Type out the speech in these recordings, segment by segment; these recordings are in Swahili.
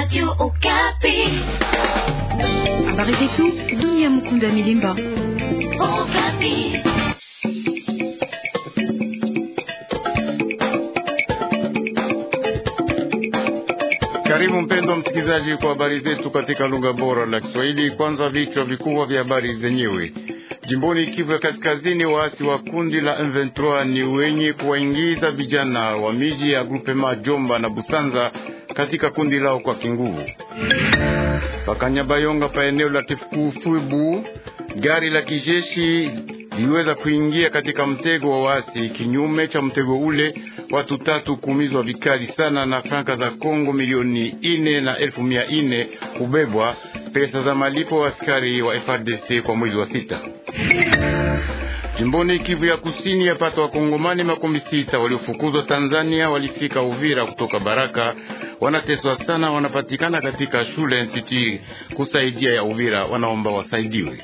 Radio Okapi. Habari zetu dunia. Mkunda Milimba. Okapi. Karibu mpendwa msikilizaji kwa habari zetu katika lugha bora la Kiswahili. Kwanza vichwa vikubwa vya habari zenyewe. Jimboni Kivu ya Kaskazini, waasi wa kundi la M23 ni wenye kuwaingiza vijana wa miji ya grupema Jomba na Busanza katika kundi lao kwa kinguvu. Pakanyabayonga pa eneo la Tifufubu, gari la kijeshi liweza kuingia katika mtego wa waasi. Kinyume cha mtego ule, watu tatu kuumizwa vikali sana na franka za Kongo milioni ine na elfu mia ine kubebwa pesa za malipo wa askari wa FRDC kwa mwezi wa sita. Jimboni Kivu ya Kusini, yapata wakongomani makumi sita waliofukuzwa Tanzania walifika Uvira kutoka Baraka. Wanateswa sana, wanapatikana katika shule institut kusaidia ya Uvira, wanaomba wasaidiwe.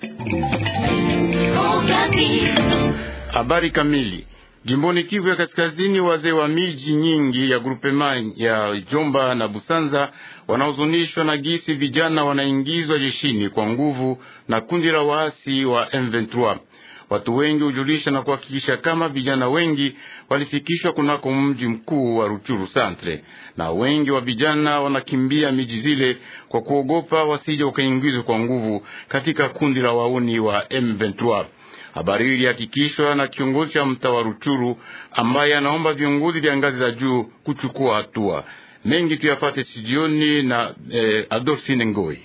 Okapi. Habari kamili Jimboni Kivu ya Kaskazini, wazee wa miji nyingi ya grupema ya Jomba na Busanza wanaozunishwa na gisi vijana wanaingizwa jeshini kwa nguvu na kundi la waasi wa M23. Watu wengi hujulisha na kuhakikisha kama vijana wengi walifikishwa kunako mji mkuu wa Ruchuru Centre, na wengi wa vijana wanakimbia miji zile kwa kuogopa wasije wakaingizwa kwa nguvu katika kundi la wauni wa M23. Habari hii ilihakikishwa na kiongozi cha mtaa wa Ruchuru ambaye anaomba viongozi vya ngazi za juu kuchukua hatua. Mengi tuyafate studioni na eh, Adolfine Ngoi.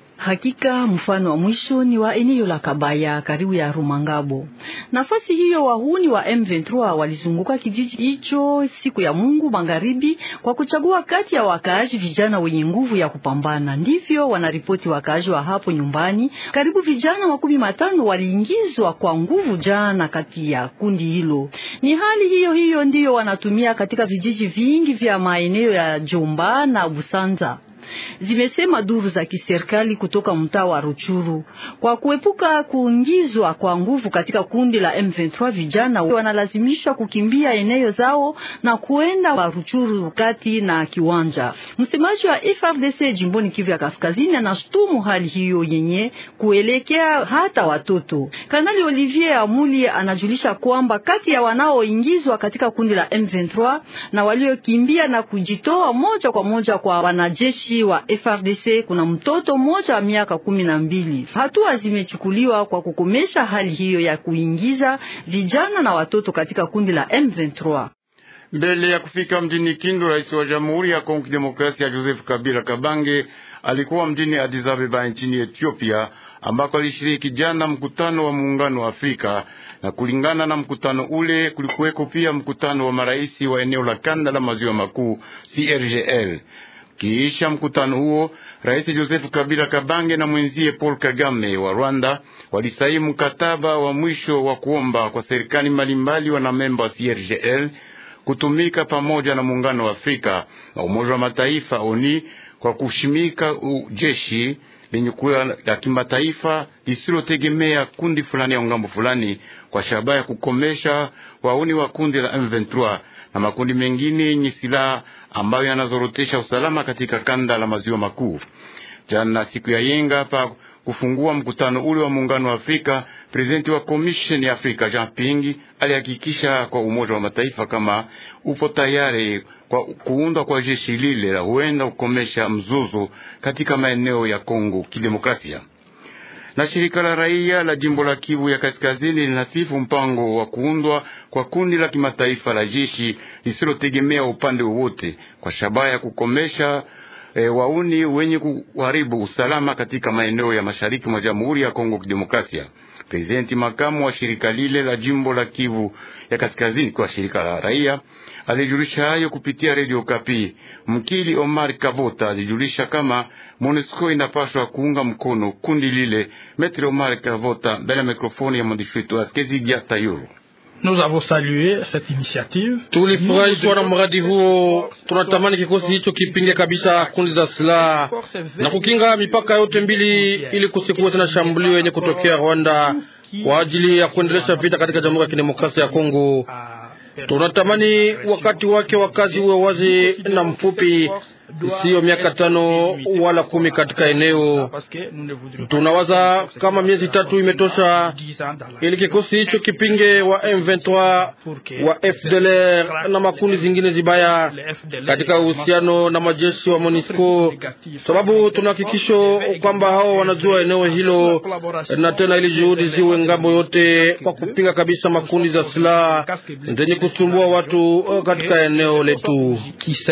Hakika mfano wa mwisho ni wa eneo la Kabaya karibu ya Rumangabo. Nafasi hiyo wahuni wa M23 walizunguka kijiji hicho siku ya Mungu magharibi kwa kuchagua kati ya wakaaji vijana wenye nguvu ya kupambana. Ndivyo wanaripoti wakaaji wa hapo nyumbani. Karibu vijana makumi matano waliingizwa kwa nguvu jana kati ya kundi hilo. Ni hali hiyo hiyo ndiyo wanatumia katika vijiji vingi vya maeneo ya Jomba na Busanza zimesema duru za kiserikali kutoka mtaa wa Ruchuru. Kwa kuepuka kuingizwa kwa nguvu katika kundi la M23, vijana wanalazimishwa kukimbia eneo zao na kuenda wa Ruchuru kati na kiwanja. Msemaji wa FRDC jimboni Kivu ya Kaskazini anashutumu hali hiyo yenye kuelekea hata watoto. Kanali Olivier Amuli anajulisha kwamba kati ya wanaoingizwa katika kundi la M23 na waliokimbia na kujitoa moja kwa moja kwa wanajeshi wa FRDC kuna mtoto mmoja wa miaka kumi na mbili. Hatua zimechukuliwa kwa kukomesha hali hiyo ya kuingiza vijana na watoto katika kundi la M23. Mbele ya kufika mjini Kindu, rais wa Jamhuri ya Kongo Demokrasia Joseph Kabila Kabange alikuwa mjini Addis Ababa nchini Ethiopia, ambako alishiriki jana mkutano wa Muungano wa Afrika, na kulingana na mkutano ule kulikuweko pia mkutano wa maraisi wa eneo la kanda la maziwa makuu CRGL. Kiisha mkutano huo, Rais Joseph Kabila Kabange na mwenzie Paul Kagame wa Rwanda walisaini mkataba wa mwisho wa kuomba kwa serikali mbalimbali wanamemba wa CIRGL kutumika pamoja na muungano wa Afrika na Umoja wa Mataifa ONI kwa kushimika jeshi lenye kuwa la kimataifa lisilotegemea kundi fulani ya ngambo fulani kwa shabaha ya kukomesha wauni wa kundi la M23 na makundi mengine yenye silaha ambayo yanazorotesha usalama katika kanda la maziwa makuu. Jana siku ya yenga hapa kufungua mkutano ule wa muungano wa Afrika, prezidenti wa komisheni ya Afrika Jean Pingi alihakikisha kwa Umoja wa Mataifa kama upo tayari kwa kuundwa kwa jeshi lile la huenda kukomesha mzozo katika maeneo ya Kongo Kidemokrasia na shirika la raia la jimbo la Kivu ya Kaskazini linasifu mpango wa kuundwa kwa kundi la kimataifa la jeshi lisilotegemea upande wowote kwa shabaha ya kukomesha e, wauni wenye kuharibu usalama katika maeneo ya mashariki mwa Jamhuri ya Kongo Kidemokrasia. Prezidenti makamu wa shirika lile la jimbo la Kivu ya Kaskazini kwa shirika la raia alijulisha hayo kupitia redio Kapi. Mkili Omar Kavota alijulisha kama MONUSCO inapaswa kuunga mkono kundi lile. Metri Omar Kavota mbele ya mikrofoni ya mwandishi wetu Askezigia Tayuru. Nous avons salué cette initiative. Tulifurahishwa na mradi huo. Tunatamani kikosi hicho kipinge kabisa kundi za silaha na kukinga mipaka yote mbili, ili kusikuwe tena shambulio yenye kutokea Rwanda kwa ajili ya kuendelesha vita katika Jamhuri ya Kidemokrasia ya Kongo. Tunatamani wakati wake wa kazi uwe wazi na mfupi, siyo miaka tano wala kumi katika eneo. Tunawaza kama miezi tatu imetosha ili kikosi hicho kipinge wa M23 wa FDLR na makundi zingine zibaya katika uhusiano na majeshi wa MONUSCO, sababu tuna hakikisho kwamba hao wanajua eneo hilo, na tena ili juhudi ziwe ngambo yote kwa kupinga kabisa makundi za silaha zenye kusumbua watu katika eneo letu.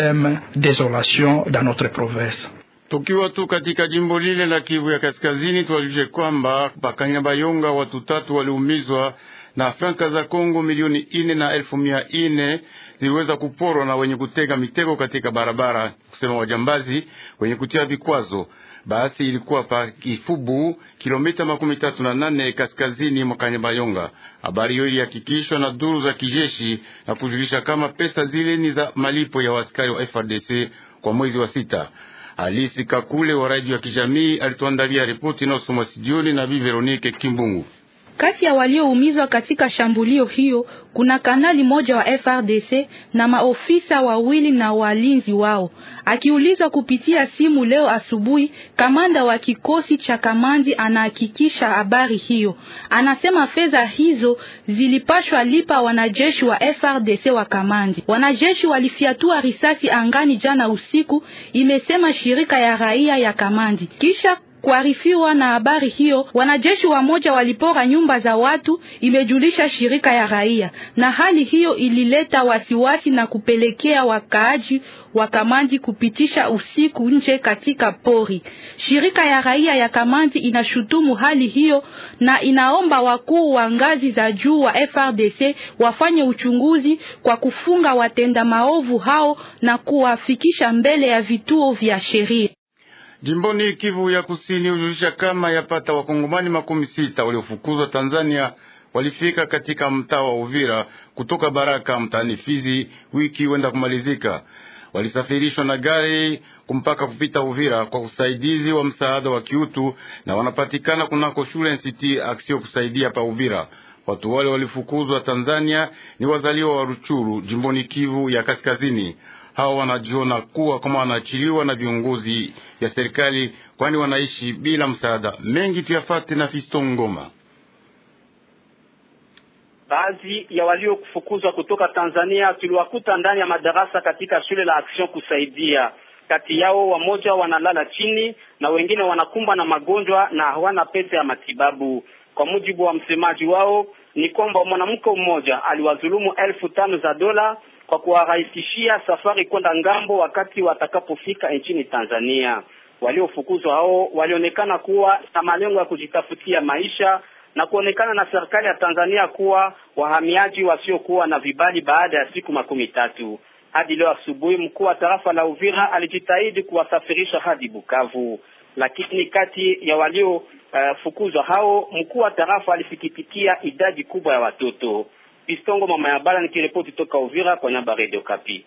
Tukiwa tu katika jimbo lile la Kivu ya Kaskazini, tuwajulishe kwamba Bakanyabayonga watu tatu waliumizwa na franka za Kongo milioni ine na elfu mia ine ziliweza kuporwa na wenye kutega mitego katika barabara, kusema wajambazi wenye kutia vikwazo. Basi ilikuwa pa Kifubu, kilomita makumi tatu na nane kaskazini mwa Kanyabayonga. Habari hiyo ilihakikishwa na duru za kijeshi na kujulisha kama pesa zile ni za malipo ya waskari wa FRDC kwa mwezi wa sita. Alisi Kakule wa radio ya kijamii alituandalia ripoti inayosomwa studioni na Bi Veronike Kimbungu. Kati ya walioumizwa katika shambulio hiyo kuna kanali moja wa FRDC na maofisa wawili na walinzi wao. Akiulizwa kupitia simu leo asubuhi, kamanda wa kikosi cha kamandi anahakikisha habari hiyo. Anasema fedha hizo zilipashwa lipa wanajeshi wa FRDC wa kamandi. Wanajeshi walifiatua risasi angani jana usiku, imesema shirika ya raia ya kamandi. Kisha kuarifiwa na habari hiyo, wanajeshi wamoja walipora nyumba za watu, imejulisha shirika ya raia, na hali hiyo ilileta wasiwasi na kupelekea wakaaji wa Kamandi kupitisha usiku nje katika pori. Shirika ya raia ya Kamandi inashutumu hali hiyo na inaomba wakuu wa ngazi za juu wa FRDC wafanye uchunguzi kwa kufunga watenda maovu hao na kuwafikisha mbele ya vituo vya sheria. Jimboni Kivu ya Kusini hujulisha kama yapata wakongomani makumi sita waliofukuzwa Tanzania walifika katika mtaa wa Uvira kutoka Baraka mtaani Fizi wiki wenda kumalizika. Walisafirishwa na gari kumpaka kupita Uvira kwa usaidizi wa msaada wa kiutu na wanapatikana kunako shule NCT Aksio kusaidia pa Uvira. Watu wale walifukuzwa Tanzania ni wazaliwa wa Ruchuru jimboni Kivu ya Kaskazini. Hawa wanajiona kuwa kama wanaachiliwa na viongozi ya serikali, kwani wanaishi bila msaada. Mengi tuyafate na Fisto Ngoma. Baadhi ya waliofukuzwa kutoka Tanzania tuliwakuta ndani ya madarasa katika shule la Action kusaidia. Kati yao wamoja wanalala chini na wengine wanakumbwa na magonjwa na hawana pesa ya matibabu. Kwa mujibu wa msemaji wao ni kwamba mwanamke mmoja aliwadhulumu elfu tano za dola kwa kuwarahisishia safari kwenda ngambo wakati watakapofika nchini Tanzania. Waliofukuzwa hao walionekana kuwa na malengo ya kujitafutia maisha na kuonekana na serikali ya Tanzania kuwa wahamiaji wasiokuwa na vibali baada ya siku makumi tatu. Hadi leo asubuhi, mkuu wa tarafa la Uvira alijitahidi kuwasafirisha hadi Bukavu, lakini kati ya waliofukuzwa uh, hao mkuu wa tarafa alisikitikia idadi kubwa ya watoto. Pistongo mama ya bala nikiripoti toka Uvira kwa nyamba Radio Kapi.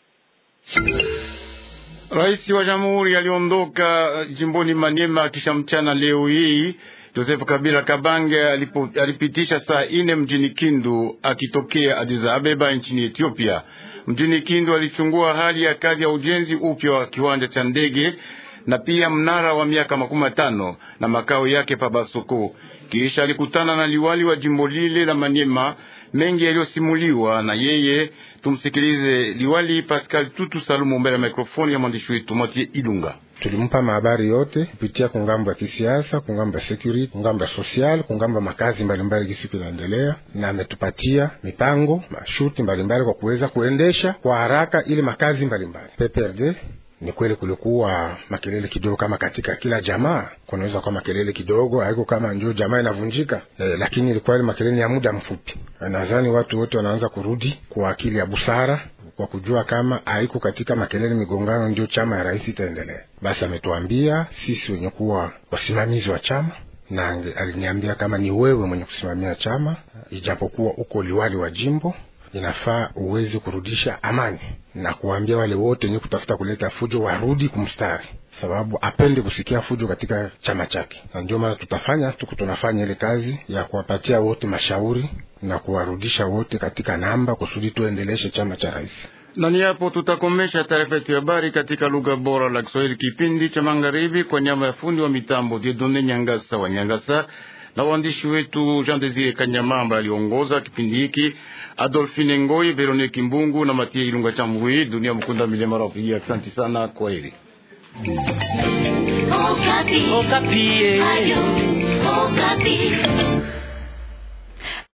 Rais wa Jamhuri aliondoka jimboni Maniema kisha mchana leo hii. Joseph Kabila Kabange alipo, alipitisha saa ine mjini Kindu akitokea Addis Abeba nchini Ethiopia. Mjini Kindu alichungua hali ya kazi ya ujenzi upya wa kiwanja cha ndege na pia mnara wa miaka makumi matano na makao yake pa Basoko. Kisha alikutana na liwali wa jimbo lile la Maniema. Mengi yaliyosimuliwa na yeye, tumsikilize liwali Pascal Tutu Salumu mbele ya mikrofoni ya mwandishi wetu Matie Ilunga. Tulimpa mahabari yote kupitia kungambo ya kisiasa, kungambo ya security, kungambo ya social, kungambo ya makazi mbalimbali gisiku inaendelea, na ametupatia mipango mashuti mbalimbali kwa kuweza kuendesha kwa haraka ile makazi mbalimbali PPRD. Ni kweli kulikuwa makelele kidogo, kama katika kila jamaa kunaweza kuwa makelele kidogo, haiko kama ndio jamaa inavunjika eh, lakini ilikuwa ile makelele ya muda mfupi. Nadhani watu wote wanaanza kurudi kwa akili ya busara kwa kujua kama haiko katika makelele migongano ndio chama ya rais itaendelea. Basi ametuambia sisi wenye kuwa wasimamizi wa chama na aliniambia kama ni wewe mwenye kusimamia chama, ijapokuwa uko liwali wa jimbo inafaa uweze kurudisha amani na kuambia wale wote wenye kutafuta kuleta fujo warudi kumstari, sababu apende kusikia fujo katika chama chake. Na ndio maana tutafanya tuko tunafanya ile kazi ya kuwapatia wote mashauri na kuwarudisha wote katika namba kusudi tuendeleshe chama cha rais. Na ni hapo tutakomesha taarifa yetu ya habari katika lugha bora la Kiswahili, kipindi cha magharibi, kwa nyama ya fundi wa mitambo Diedone Nyangasa wa Nyangasa na waandishi wetu Jean Desire Kanyamamba aliongoza kipindi hiki, Adolphine Ngoi, Veronique Mbungu na Matie Ilunga Chambui. Dunia Mkunda Milema Rapigia, asante sana, kwa heri. Okapi. Okapi. Ayo, Okapi.